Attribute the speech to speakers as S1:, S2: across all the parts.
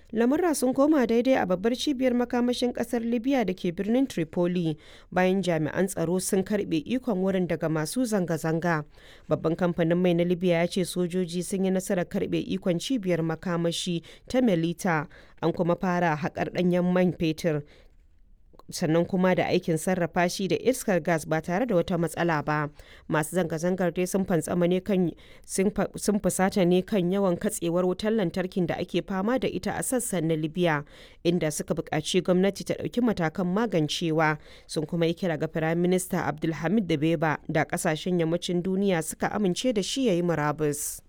S1: lamurra sun koma daidai a babbar cibiyar makamashin kasar libya da ke birnin tripoli bayan jami'an tsaro sun karbe ikon wurin daga masu zanga-zanga babban kamfanin mai na libya ya ce sojoji sun yi nasarar karbe ikon cibiyar makamashi ta melita an kuma fara haƙar ɗanyen man fetur sannan kuma da aikin sarrafa shi da iskar gas ba tare da wata matsala ba masu zanga-zangar dai sun fantsama ne kan sun fusata ne kan yawan katsewar wutar lantarkin da ake fama da ita a sassan na libya inda suka buƙaci gwamnati ta ɗauki matakan magancewa sun kuma yi kira ga firayim minista abdulhamid da beba da ƙasashen yammacin duniya suka amince da shi ya yi murabus.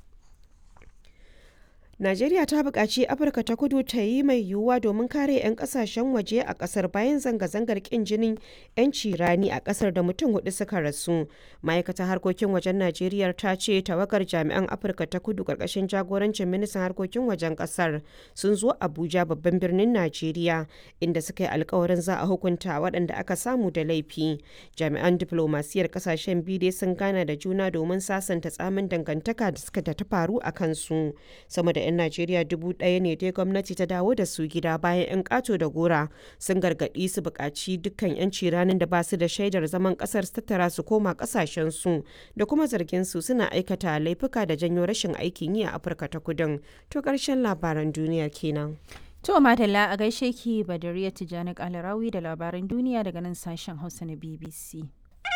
S1: Najeriya ta buƙaci Afirka ta kudu ta yi mai yiwuwa domin kare 'yan ƙasashen waje a ƙasar bayan zanga-zangar ƙin jinin 'yanci rani a ƙasar da mutum hudu suka rasu. Ma'aikatar harkokin wajen Najeriya ta ce tawagar jami'an Afirka ta kudu ƙarƙashin jagorancin ministan harkokin wajen ƙasar sun zo Abuja babban birnin Najeriya inda suka yi alkawarin za a hukunta waɗanda aka samu da laifi. Jami'an diflomasiyar ƙasashen biyu dai sun gana da juna domin sasanta tsamin dangantaka da suka ta faru a kansu. Sama da 'yan Najeriya dubu ɗaya ne dai gwamnati ta dawo da su gida bayan 'yan ƙato da gora sun gargaɗi su buƙaci dukkan 'yanci ranar da ba su da shaidar zaman ƙasar su tattara su koma ƙasashen su da kuma zargin su suna aikata laifuka da janyo rashin aikin yi a Afirka ta kudin. To ƙarshen labaran duniyar kenan.
S2: To Madalla a gaishe ki Badariya Tijjani Kalarawi da labaran duniya daga nan sashen Hausa na BBC.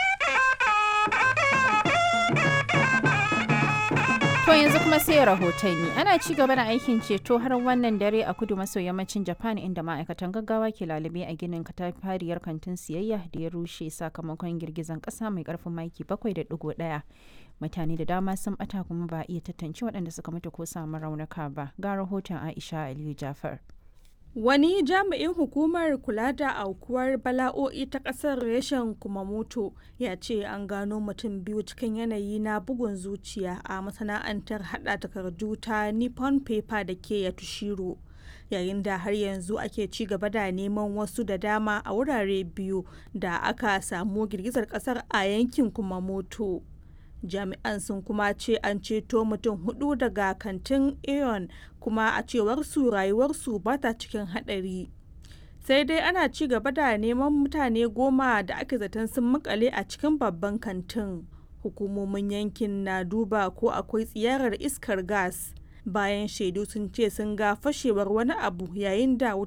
S2: To yanzu kuma sai rahotanni ana ci gaba da aikin ceto har wannan dare a kudu maso yammacin Japan inda ma'aikatan gaggawa ke lalube a ginin katafariyar kantin siyayya da ya rushe sakamakon girgizan kasa mai karfin maki 7.1. Mutane da dama sun bata kuma ba iya tantance waɗanda suka mutu ko samu raunuka ba. Ga rahoton Aisha Aliyu Jafar.
S3: Wani jami'in hukumar kula da aukuwar bala'o'i ta ƙasar reshen Kumamoto ya ce an gano mutum biyu cikin yanayi na bugun zuciya a masana'antar hada takardu ta Nippon Paper da ke Yatushiro. Yayin da har yanzu ake ci gaba da neman wasu da dama a wurare biyu da aka samu girgizar ƙasar a yankin Kumamoto. jami'an sun kuma ce an ceto mutum hudu daga kantin aeon kuma a cewar su rayuwarsu ba ta cikin hadari sai dai ana ci gaba da neman mutane goma da ake zaton sun makale a cikin babban kantin hukumomin yankin na duba ko akwai tsiyarar iskar gas bayan shaidu sun ce sun ga fashewar wani abu yayin da